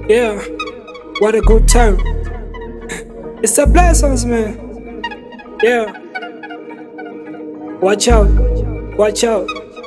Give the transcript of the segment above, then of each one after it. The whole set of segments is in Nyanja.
Yeah, what a good time. It's a blessings, man. Yeah. Watch out, watch out.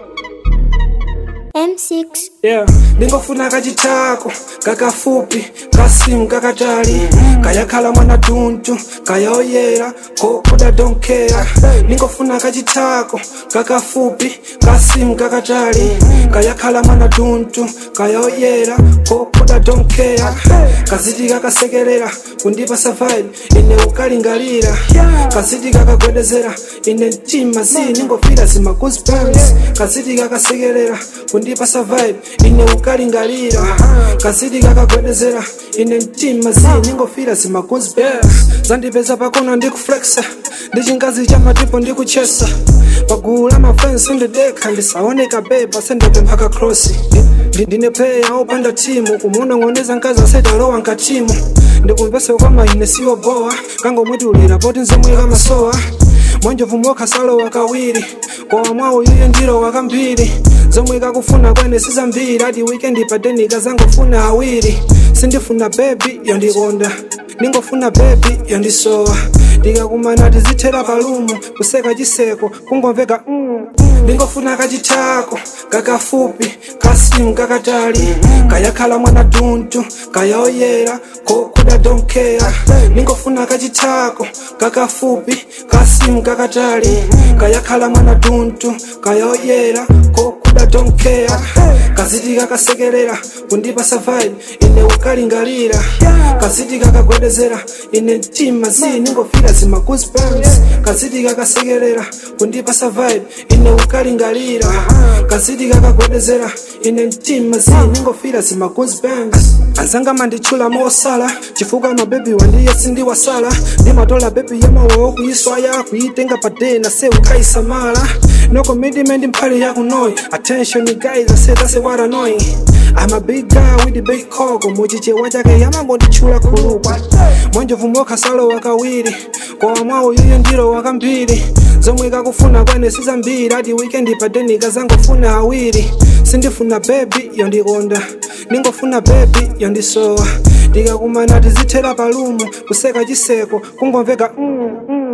M6 Yeah, ndingofuna kachitako kakafupi kasimu kakatali kayakhala mwana tuntu kayaoyera kokuda donkera ndingofuna kachitako kakafupi kasimu kakatali kayakhala mwana tuntu kayaoyera kokuda donkera kaziti kakasekerera kundipa safari ine ukalingalira kaziti kakagwedezera ine mtima zi ningofira zima goosebumps kaziti kakasekerera kundipa survive ine ukalingalira kazidi kakagwedezera ine mtima zi ningofira zima goosebumps zandipeza pakona ndikuflexa ndi chingazi cha matipo ndikuchesa pagulu la mafensi ndidekha ndisaoneka beba sendapempha kakrosi ndine player opanda timu kumunong'oneza nkazi asetalowa nkatimu ndikumvese kwa maine siwo bowa kangomwetulira poti nzomwe kamasowa mwanjovu mokhasalowa kawiri kowa mwawo yuye ndiro wakambiri zomwe kakufuna kwene sizambiri ati wikendi padenika zangofuna awiri sindifuna bebi yondikonda ningofuna bebi yondisowa ndikakumana tizithera palumu kuseka chiseko kungomveka mm. ndingofuna kachitako kakafupi kasimu kakatali kayakhala mwana tuntu kayaoyera kokuda donkera ningofuna kachitako kakafupi kasimu kakatali kayakhala mwana tuntu kayaoyera kokuda donkera kaziti kakasekerera kundipa safari ine ukalingalira kaziti kakagwedezera ine mtima zi ningofira zima goosebumps kaziti kakasekerera kundipa safari ine ukalingalira kaziti kakagwedezera ine mtima zi ningofira zima goosebumps anzanga manditchula mosala chifukwa mabebi wandiye sindiwasala ndimatola bebi yamawawo kuyiswaya kuyitenga padena se ukaisamala no commitment mphali yakunoyi attention guys i said that's what annoying I'm a big guy with the big coco muchichewa chake yamangonditchula khulukwa mwanjovu mokhasalo wakawiri kowa mwawo yuye ndiro wakambiri zomwe kakufuna kwene sizambiri ati wikendi padenika zangofuna awiri sindifuna bebi yondikonda ningofuna bebi yondisowa ndikakumana tizithera palumu kuseka chiseko kungomveka mm, mm.